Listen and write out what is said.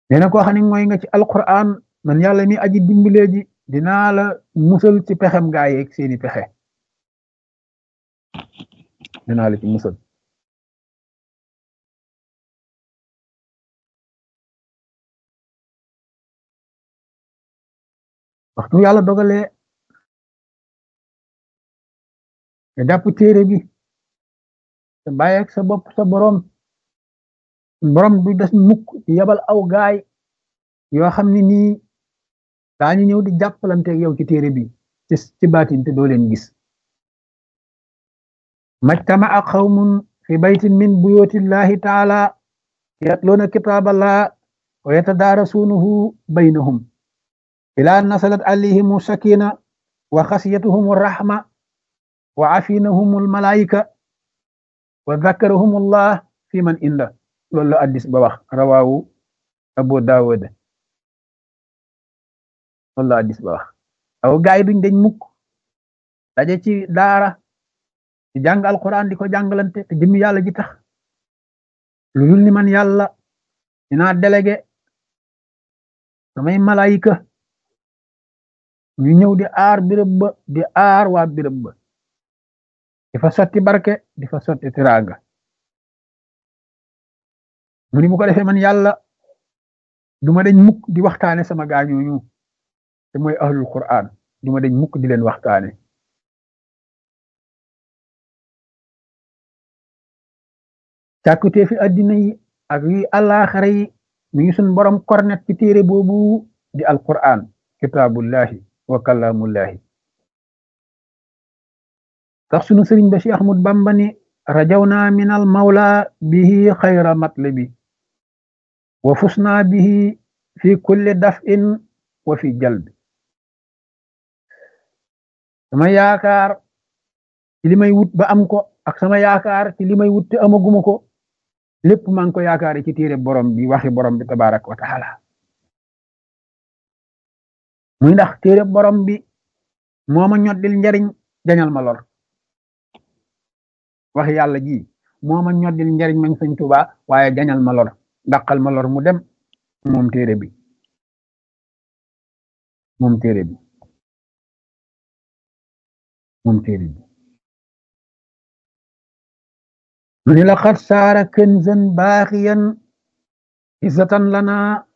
nee na koo xam ne mooy nga ci alquran man yàlla mi aji dimbalee ji dinaa la musal ci pexem gaa yeeg seeni pexe dinaa la ci musal waxtu yàlla dogalee nga jàpp téere bi te bàyyi ak sa bopp sa borom borom du des mukk di yabal aw gaay yoo xam ne nii daañu ñëw di jàppalante ak yow ci téere bi ci ci baatin te doo leen gis majtama ak xawmun fi baytin min buyutillahi taala yatluuna kitaaballah wa yatadaarasuunahu baynahum ila nasalat alayhimu sakina wa xasiyatuhum rahma wa afinahum almalaika wa dhakarahum allah fi man inda loolu la addis ba wax rawaawu abu daawud loolu la addis ba wax aw gaay duñ dañ mukk daje ci daara di jàng alquran di ko jàngalante te jëmmi yàlla ji tax lu dul ni man yàlla dinaa délégué samay malaayika ñu ñëw di aar birëb ba di aar waa birëb ba di fa sotti barke di fa sotti tiraanga mu ni bu ko defee man yàlla duma dañ mukk di waxtaane sama gaañooñu te mooy ahlul quran duma dañ mukk di leen waxtaane càkkutee fi addina yi ak yi àllaaxara yi mi ngi suñ borom kornet ci téere boobu di alquran kitaabullahi wa kalaamullahi tax sunu sëriñ ba Cheikh Ahmad Bamba ni rajawna min al mawla bihi xayra matlabi wa fusna bihi fi kulli daf'in wa fi jalbi sama yaakaar ci li may wut ba am ko ak sama yaakaar ci li may wut te amaguma ko lépp maa ngi ko yaakaare ci téere borom bi waxi borom bi tabaraka wa taala muy ndax téere borom bi moo ma ñoddil njariñ jañal ma lor wax yàlla ji moo ma ñoddil njariñ mañ sëñ Tuubaa waaye jañal ma lor dàqal ma lor mu dem moom téere bi moom téere bi moom téere bi mu ni laqad saara kanzan baaxiyan izzatan lana